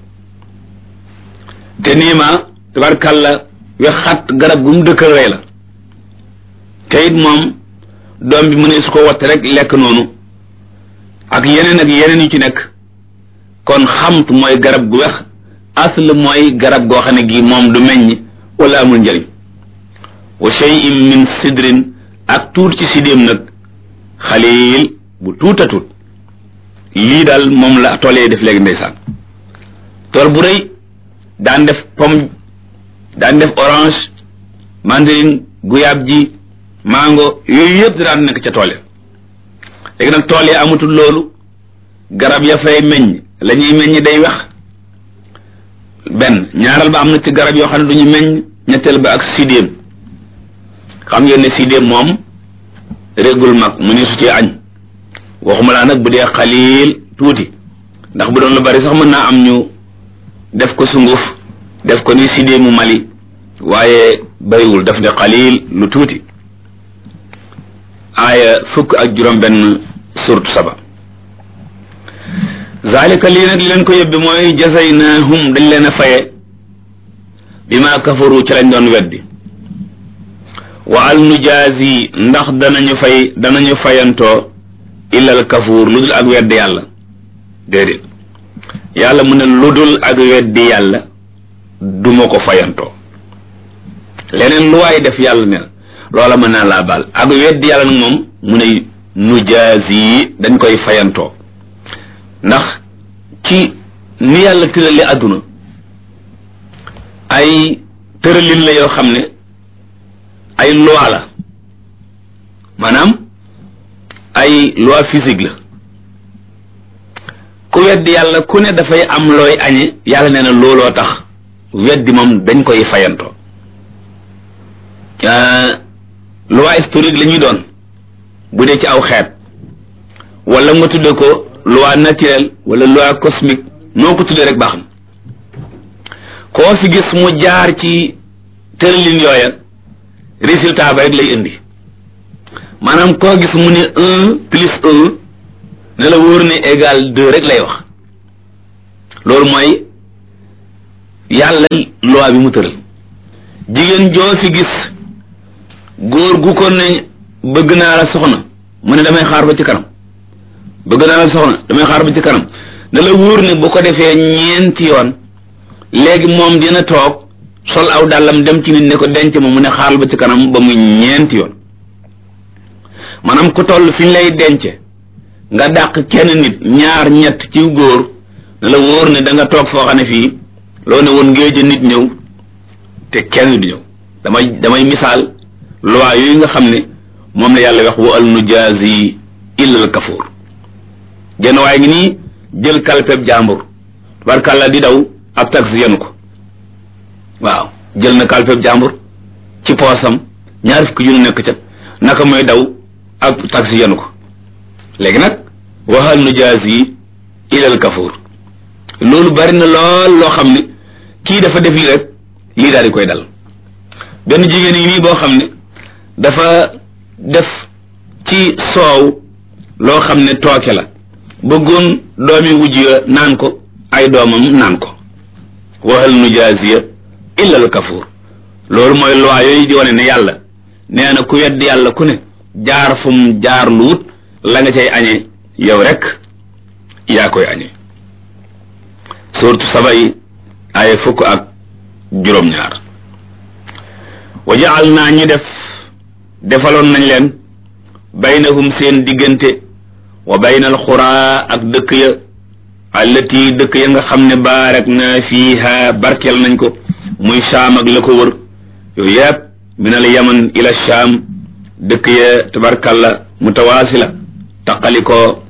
te néema tabarkàlla we xat garab gu mu dëkkal rey la te it moom doom bi mu ne su ko watte rek lekk noonu ak yeneen ak yeneen yu ci nekk kon xamt mooy garab gu wex asl mooy garab goo xam ne gi moom du meññ wala amul njëriñ wa shay'in min sidrin ak tuut ci sidéem nag xaliil bu tuuta tuut lii daal moom la tool yi def léegi ndeysaan tool bu rëy daan def pomme daan def orange mandarine guyaab ji mango yooyu yëpp daan nekk ca tool ya léegi nag tool yi amatul loolu garab ya fay meññ la ñuy meññ day wex benn ñaaral ba am na ci garab yoo xam ne du ñu meññ ñetteel ba ak sidéem xam ngeen ne sidéem moom régul mag mu ni su ci añ waxuma laa nag bu dee xaliil tuuti ndax bu doon lu bari sax mën naa am ñu def ko sunguf def ko ni sidéemu Mali waaye bariwul daf ne xaliil lu tuuti aaya fukk ak juróom benn surtu saba zalika lii nag li leen ko yóbbi mooy jazaynahum dañ leen a faye bi ma kafaru ci lañ doon weddi wa al nujaazi ndax danañu fay danañu fayantoo illal kafuur lu dul ak weddi yàlla déedéet yàlla mu ne lu dul ak weddi yàlla duma ko fayantoo leneen lu waay def yàlla ne loola mën naa laa baal ak weddi yàlla nag moom mu ne nujaazi dañ koy fayantoo ndax ci ni yàlla tërali àdduna ay tëralin la yoo xam ne ay loi la maanaam ay loi physique la ku weddi yàlla ku ne dafay am looy añe yàlla nee na looloo tax weddi moom dañ koy fayantoo loi historique la ñuy doon bu dee ci aw xeet wala nga tudde ko loi naturelle wala loi cosmique noo ko tuddee rek baax na koo fi gis mu jaar ci tëralin yooya résultat ba rek lay indi maanaam koo gis mu ne un plus un ne la wóor ne égal deux rek lay wax loolu mooy yàlla loi bi mu tëral jigéen joo fi gis góor gu ko ne bëgg naa la soxna mu ne damay xaar ba ci kanam bëgg naa la soxna damay xaar ba ci kanam ne la wóor ne bu ko defee ñeenti yoon léegi moom dina toog sol aw dàllam dem ci nit ne ko denc ma mu ne xaaral ba ci kanam ba muy ñeenti yoon maanaam ku toll fi ñu lay dence nga dàq kenn nit ñaar ñett ci góor ne la wóor ne da nga toog foo xam ne fii loo ne woon ngéej nit ñëw te kenn du ñëw damay damay misaal loi yooyu nga xam ne moom la yàlla wax wa al nujaazi illa al kafuur genn waaye ngi nii jël kalpeb jàmbur barkàlla di daw ab taxi yenu ko waaw jël na kalpeb jàmbur ci poosam ñaar fukki junni nekk ca naka mooy daw ab taxi yenu ko léegi nag wa hal nujaazi illa al kafuur loolu bari na lool loo xam ne kii dafa def lii rek lii daal di koy dal benn jigéen yi nii boo xam ne dafa def ci soow loo xam ne tooke la bëggoon doomi wujj ya naan ko ay doomam naan ko waxal nu jaasiya illa al kafuur loolu mooy loi yooyu di wane ne yàlla nee na ku wedd yàlla ku ne jaar fu mu jaar lu wut la nga cay añee yow rek yaa koy añee suurtu saba yi ay fukk ak juróom-ñaar wa jaal naa ñu def defaloon nañ leen baynahum seen diggante wa baynal xuraa ak dëkk ya allati dëkk ya nga xam ne baarak na fiiha barkeel nañ ko muy saam ak la ko wër yooyu yëpp min al yaman ila shaam dëkk ya tabarkalla mutawaasila taqali ko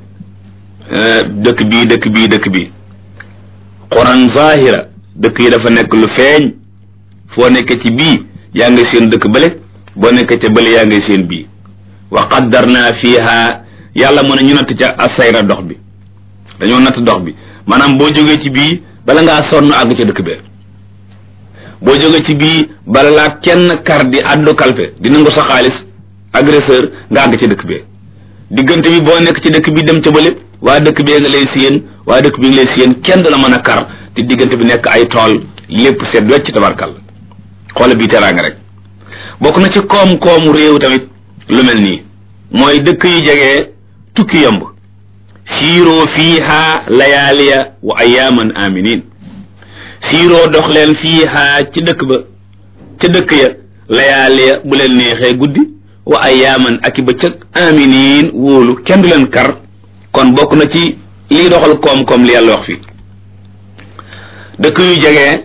dëkk bii dëkk bii dëkk bii quran zahira dëkk yi dafa nekk lu feeñ foo nekk ci bii yaa ngi seen dëkk bële boo nekk ca bële yaa ngi seen bii wa qaddarna fiha yàlla mën a ñu natt ca asayra dox bi dañoo natt dox bi maanaam boo jógee ci bii bala ngaa sonn àgg ca dëkk bee boo jógee ci bii bala laa kenn kar di addu kalpe di nangu sa xaalis agresseur nga àgg ca dëkk bee diggante bi boo nekk ci dëkk bi dem ca bële waa dëkk bee nga lay séen waa dëkk bi nga lay séen kenn du la mën a kar te diggante bi nekk ay tool lépp seet wecc tabarkal xoola bii teraanga rek bokk na ci koom-koomu réew tamit lu mel nii mooy dëkk yu jege tukki yomb siiroo fiiha layaaliya wa ayaaman aminin siiroo dox leen fiiha ci dëkk ba ca dëkk ya layaaliya bu leen neexee guddi wa ayaaman ak i bëccëg aminin wóolu kenn du leen kar kon bokk na ci liy doxal koom-koom li yàlla wax fii dëkk yu jege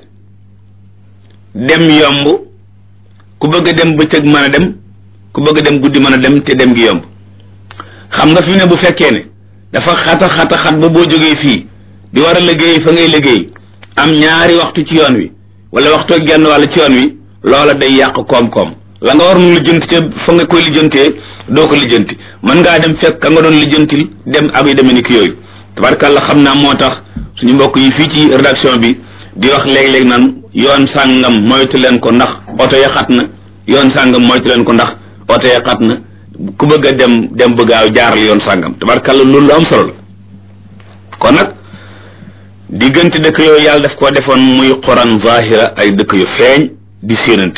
dem yomb ku bëgg a dem bëccëg mën a dem ku bëgg a dem guddi mën a dem te dem gi yomb xam nga fi ne bu fekkee ne dafa xata xata xat ba boo jógee fii di war a liggéey fa ngay liggéey am ñaari waxtu ci yoon wi wala waxtu ak genn wàll ci yoon wi loola day yàq koom-koom la nga waroon lijjanti te fa nga koy lijjantee doo ko lijjanti mën ngaa dem fekk ka nga doon lijjantil dem ak yu demee ni ki yooyu tabarkàlla xam naa moo tax suñu mbokk yi fii ci rédaction bi di wax léeg-léeg naan yoon sàngam moytu leen ko ndax oto ya xat na yoon sàngam moytu leen ko ndax oto ya xat na ku bëgg a dem dem bëggaaw jaaral yoon sàngam tabarkàlla loolu lu am solo la kon nag diggante dëkk yooyu yàlla daf koo defoon muy quran zahira ay dëkk yu feeñ di séenante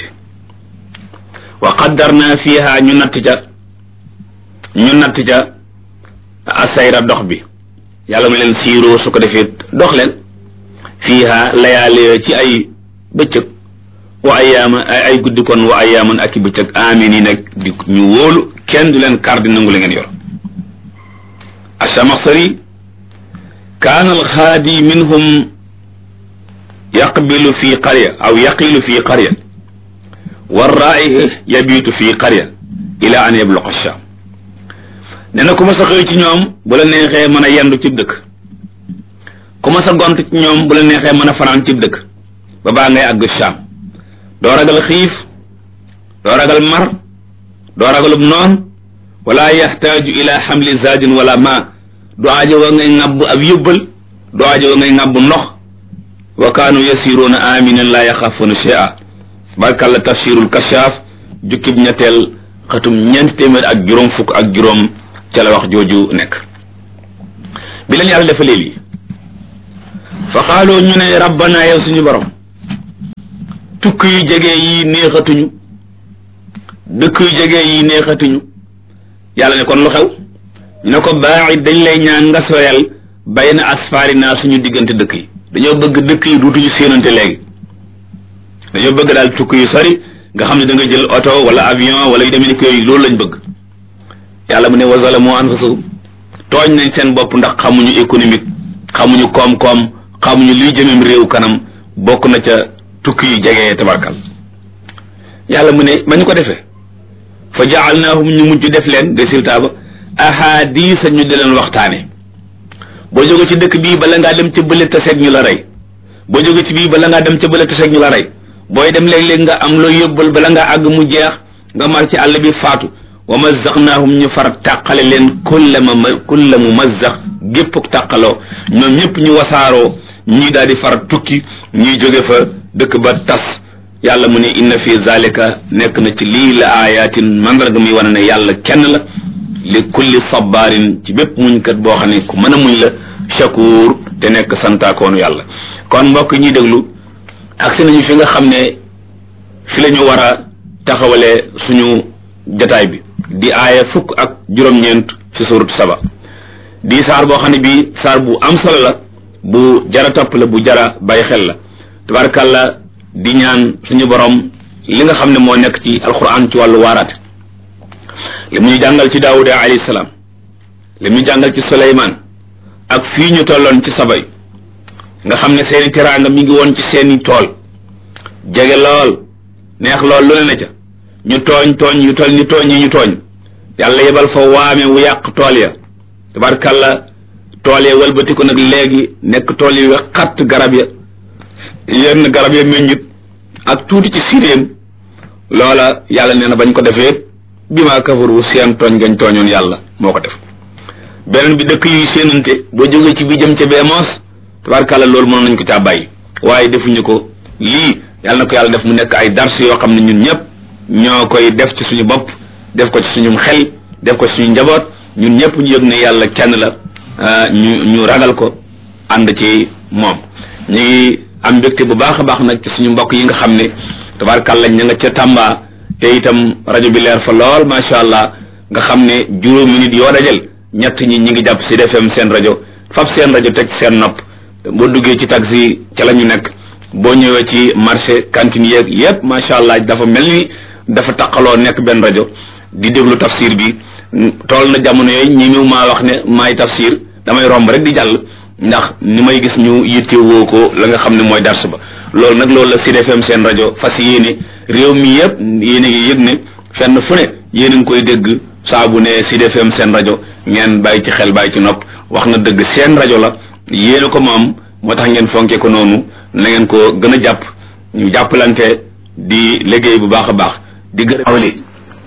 wa qaddarna fiha ñu natt ca ñu natt ca asayra dox bi yàlla mu leen siiroo su ko defee dox leen fiiha layaale ci ay bëccëg wa ayaama ay guddi kon wa ayaaman ak i bëccëg amin yi nag di ñu wóolu kenn du leen kar di nangu la ngeen yor asamaxsari kaana alxaadi minhum yaqbilu fi qarya aw yaqilu fi qarya warraa'i yabiitu fi qarya ila an yabluqa sham nee na ku ma sa xëy ci ñoom bu la neexee mën a yendu cib dëkk ku ma sa gont ci ñoom bu la neexee mën a fanaan cib dëkk ba baa ngay àgg Sham doo ragal xiif doo ragal mar doo ragalub noon wala yaxtaaju ila xamli zaadin wala ma du aajo wa ngay ŋàbb ab yóbbal du aajo wa ngay ŋàbb ndox wa kaanu yasiruuna aminan laa yaxaafuuna shay'a barkalla tafsirul kashaaf jukkib ñetteel xatum ñeenti téeméer ak juróom fukk ak juróom ca la wax jooju nekk bi leen yàlla defalee lii fa xaaloo ñu ne rabbana yow suñu borom tukki yu jege yi neexatuñu dëkk yu jege yi neexatuñu yàlla ne kon lu xew ñu ne ko baaxit dañ lay ñaan nga soyal bay na asfaari naa suñu diggante dëkk yi dañoo bëgg dëkk yi duutuñu séenante léegi dañoo bëgg daal tukki yu sori nga xam ne da nga jël oto wala avion wala yu demee ni ko yooyu loolu lañ bëgg yàlla mu ne wa zalamu anfusahum tooñ nañ seen bopp ndax xamuñu économique xamuñu koom-koom xamuñu luy jëmem réew kanam bokk na ca tukki yu jege tabarkal yàlla mu ne ba ñu ko defee fa jaalnaahum ñu mujj def leen résultat ba ahadisa ñu di leen waxtaane boo jóge ci dëkk bii bala ngaa dem ca bële taseeg ñu la rey boo jóge ci bii bala ngaa dem ca bële taseeg ñu la rey booy dem léeg-léeg nga am loo yóbbal bala ngaa àgg mu jeex nga mar ci àll bi faatu wa mazzaqnaahum ñu far tàqale leen kulla ma kulla mu mazzaq gépp tàqaloo ñoom ñëpp ñu wasaaroo ñii daal di far tukki ñuy jóge fa dëkk ba tas yàlla mu ne inna fi zalika nekk na ci lii la ayatin mandarga muy wane ne yàlla kenn la li kulli sabarin ci bépp muñkat boo xam ne ku mën a muñ la shakur te nekk santaakoonu yàlla kon mbokk ñuy déglu agsi nañu fi nga xam ne fi la ñu war a taxawale suñu jataay bi di aaya fukk ak juróom-ñeent ci suratu saba di saar boo xam ne bii saar bu am solo la bu jara topp la bu jara bàyyi xel la tabarakàllah di ñaan suñu borom li nga xam ne moo nekk ci alquran ci wàllu waaraate li mu ñu jàngal ci daawuda alayhi salaam li mu ñu jàngal ci suleymaan ak fii ñu tolloon ci sabay nga xam ne seeni teraanga mi ngi woon ci seeni tool jege lool neex lool lu ne na ca ñu tooñ tooñ yu toll ni tooñ yi ñu tooñ yàlla yebal fa waame wu yàq tool ya tabarkalla tool ya wëlbati ko nag léegi nekk tool yi xatt garab ya yenn garab ya meññit ak tuuti ci siréem loola yàlla nee na bañ ko defee bi maa kafaru seen tooñ ngañ tooñoon yàlla moo ko def beneen bi dëkk yuy séenante boo jógee ci bi jëm ca bee moos tabarkalla loolu mënoon nañ ko caa bàyyi waaye defuñu ko lii yàlla na ko yàlla def mu nekk ay dars yoo xam ne ñun ñëpp ñoo koy def ci suñu bopp def ko ci suñu xel def ko ci suñu njaboot ñun ñëpp ñu yëg ne yàlla kenn la ñu ñu ragal ko ànd ci moom ñu ngi am mbégte bu baax a baax nag ci suñu mbokk yi nga xam ne tabarkalla ña nga ca Tamba te itam rajo bi leer fa lool macha allah nga xam ne juróomi nit yoo dajal ñett ñi ñi ngi jàpp si FM seen rajo fab seen rajo teg ci seen nopp boo duggee ci taxi ca la ñu nekk boo ñëwee ci marché cantine yeeg yépp macha allah dafa mel ni dafa taqaloo nekk benn rajo di déglu tafsir bi tool na jamono yooyu ñi mu maa wax ne maay tafsir damay romb rek di jàll ndax ni may gis ñu yitte woo ko la nga xam ne mooy dars ba loolu nag loolu la Sud FM seen rajo fas yéene réew mi yëpp yéen a ngi yëg ne fenn fu ne yéen a ngi koy dégg saa bu ne Sud FM seen rajo ngeen bàyyi ci xel bàyyi ci nopp wax na dëgg seen rajo la yéen a ko moom moo tax ngeen fonke ko noonu na ngeen ko gën a jàpp ñu jàppalante di liggéey bu baax a baax di gërëm awli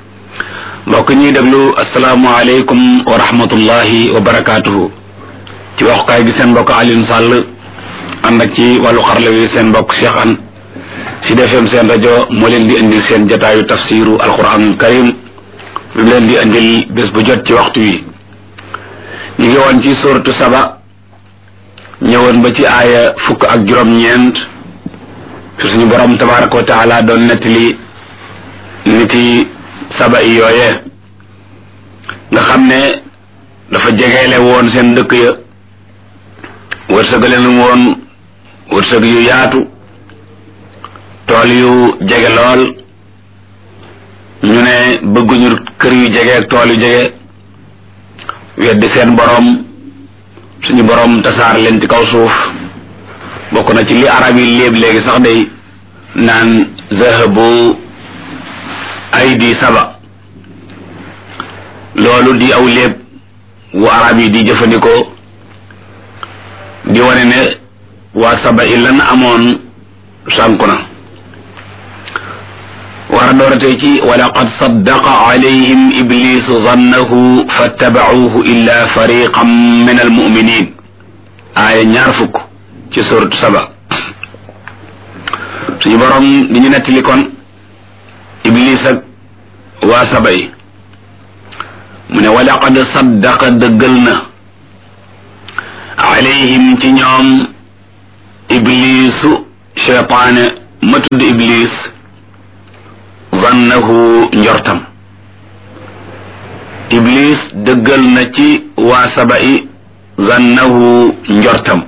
mbokk ñuy déglu asalaamaaleykum wa rahmatullahi wa barakaatuhu ci waxukaay gi seen mbokk Alioune Sall ànd ak ci wàllu xarala wi seen mbokk Cheikh An Sud FM seen rajo moo leen di indil seen jataayu tafsiru alquranul karim bi mu leen di indil bés bu jot ci waxtu wi ñu ngi woon ci suratu saba ñëwoon ba ci aaya fukk ak juróom-ñeent fi suñu borom tabaraka wa taala doon nettali niti saba yi yooyee nga xam ne dafa jegeele woon seen dëkk ya wërsëgaleen woon wërsëg yu yaatu tool yu jege lool ñu ne bëgguñu kër yu jege ak tool yu jege weddi seen borom suñu borom tasaar leen ci kaw suuf bokk na ci li arab yi léeb léegi sax day naan zahabu aydi saba loolu di aw léeb wu arab yi di jëfandikoo di wane ne waa saba i lan amoon sànku na war a dooratee ci walaqad saddaqa alayhim iblisu zannahu fattabacuuhu illa fariqan min almuminin aaya ñaar fukk ci suratu saba suñu borom di ñu nettali kon iblis ak waa saba yi mu ne walaqad saddaqa dëggal na alayhim ci ñoom iblisu cheytaane ma tudd iblis zanna zannahu njortam iblis dëggal na ci waa saba'i zannahu njortam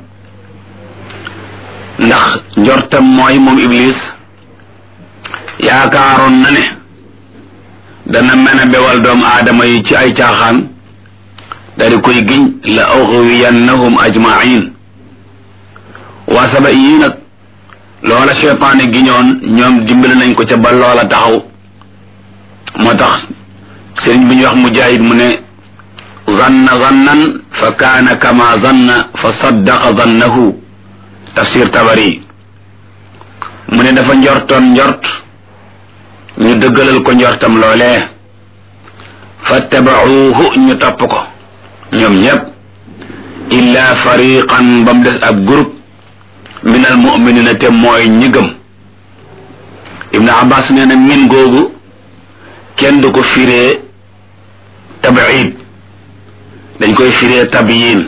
ndax njortam mooy moom iblis yaakaaroon na ne dana mën a bewal doomu aadama yi ci ay caaxaan dari koy giñ la uxwiyannahum ajmain waa saba yii nag loola cheytaane giñoon ñoom dimbali nañ ko ca ba loola taxaw moo tax sëriñ bi ñuy wax mujaahid mu ne zanna zannan fa kaana kama zanna fa saddaqa zannahu tafsir tabari mu ne dafa njortoon njort ñu dëggalal ko njortam loolee fattabacuuhu ñu topp ko ñoom ñépp illa fariqan ba mu des ab groupe min al muminina te mooy ñi gëm ibnu abbas nee na min googu kenn du ko firee tabiid dañ koy firee tabiyin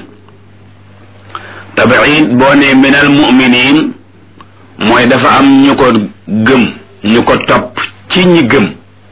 tabiid boo ne min al muminin mooy dafa am ñu ko gëm ñu ko topp ci ñi gëm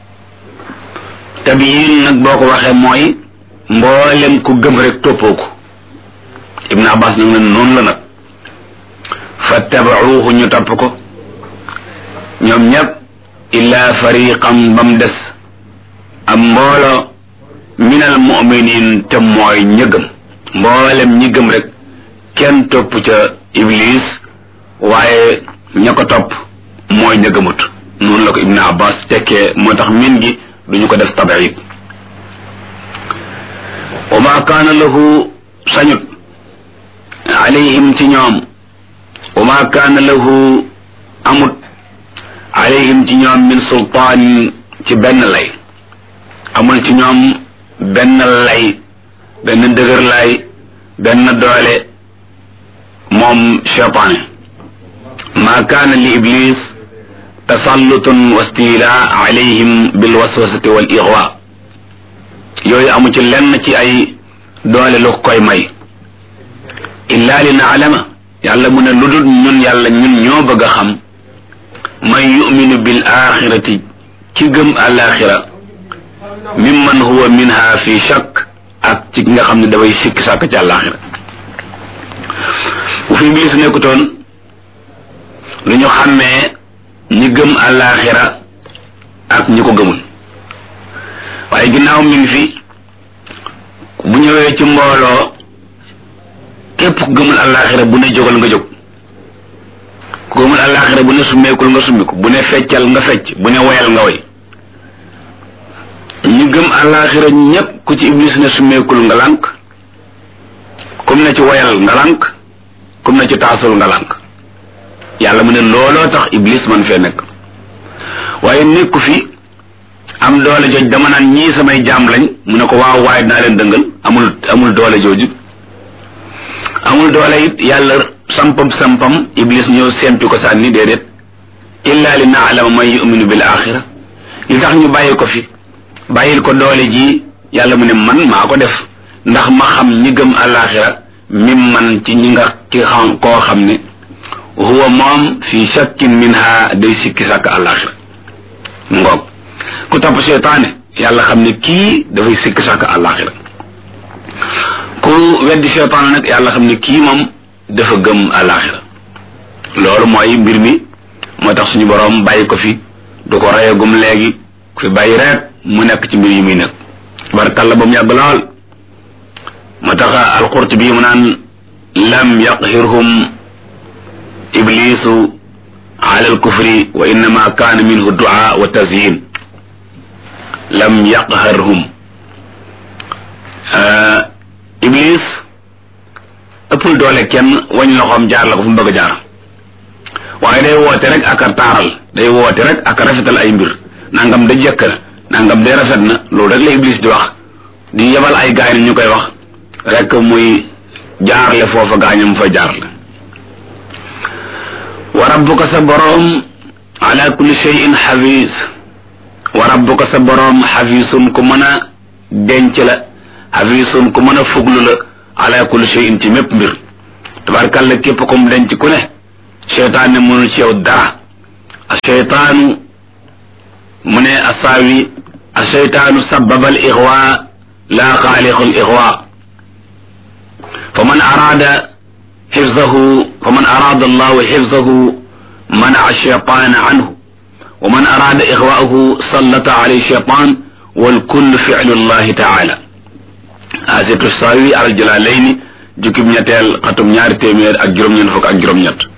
tabiyin nag boo ko waxee mooy mboolem ku gëm rek toppoo ko ibnu abbas nag ne noonu la nag fattabacuuhu ñu topp ko ñoom ñépp illa fariqam bam des am mboolo min al muminin te mooy ñi gëm mboolem ñi gëm rek kenn topp ca iblis waaye ña ko topp mooy ña gëmut noonu la ko ibnu abbas tekkee moo tax min gi duñu ko def tabiid wa ma kaana lahu sañut alayhim ci ñoom wa ma kaana lahu amut alayhim ci ñoom min sultaan ci benn lay amul ci ñoom benn lay benn dëgër lay benn doole moom cheytaane ma kaana li iblis tasallutun wa stila alayhim bil waswasati wal ixwa yooyu amu ci lenn ci ay doole lu koy may illa li naalama yàlla mu ne lu dul ñun yàlla ñun ñoo bëgg a xam man yuminu bil axirati ci gëm alaxira mimman huwa minha fi shakk ak ci nga xam ne dafay sikki sàkk ci alaxira bu fi iblis nekkutoon lu ñu xàmmee ñi gëm alaxira ak ñi ko gëmul waaye ginnaaw mi ngi fi bu ñëwee ci mbooloo képp ku gëmul àllaaxira bu ne jógal nga jóg ku gëmul àllaaxira bu ne summeekul nga summiku bu ne feccal nga fecc bu ne woyal nga woy ñu gëm àllaaxira ñépp ku ci iblis ne summeekul nga lànk kum ne ci woyal nga lànk kum ne ci taasul nga lànk yàlla mu ne looloo tax iblis man fee nekk waaye nekku fi am doole jooj dama naan ñii samay jaam lañ mu ne ko waaw waaye dinaa leen dëngal amul amul doole jooju amul doole it yàlla sampam sampam iblis ñëw sempi ko sànni déedéet illa li naalama man yuminu bil axira li tax ñu bàyyi ko fi bàyyil ko doole ji yàlla mu ne man maa ko def ndax ma xam ñi gëm alaxira mim man ci ñi nga ki xam koo xam ne huwa moom fi shakkin minha day sikki sàkk alaxira ngoog ku topp seytaane yàlla xam ne kii dafay sikki sàkk alaxira ku weddi seytaane nag yàlla xam ne kii moom dafa gëm alaxira loolu mooy mbir mi moo tax suñu boroom bàyyi ko fi du ko reyagum léegi ku fi bàyyi rek mu nekk ci mbir yi muy nekk barkalla ba mu yàgg lool moo tax alqurtubi mu naan lam yaqhirhum iblisu ala alkufri wa innama kaana minhu du'a wa tazyin lam yaqharhum iblis ëppul doole kenn wañ loxoom jaar la ko fu mu bëgg a jaar waaye day woote rek ak a taaral day woote rek ak a rafetal ay mbir nangam da jëkk na nangam de rafet na loolu rek la iblis di wax di yebal ay gaay ni ñu koy wax rek muy jaarle foofa gaañam fa jaarle wa rabbuka sa boroom ala kulli shay'in xafiis wa rabbuka sa boroom xafiisun ku mën a denc la xafiisun ku mën a fuglu la ala kulli shay'in ci mépp mbir tabarkàlla képp comme denc ku ne seytaan ne mënul ci yow dara seytaanu mu ne asaawi asheytaanu sababa al ixwa la xaaliqu al ixwa fa man araada xifzahu fa man araada allahu xifzahu منع الشيطان عنه ومن أراد إغواءه سلط عليه الشيطان والكل فعل الله تعالى آسيت الساوي على الجلالين جكب نيتال قطم نيار تيمير أك جرم ينفق أك جرم نيت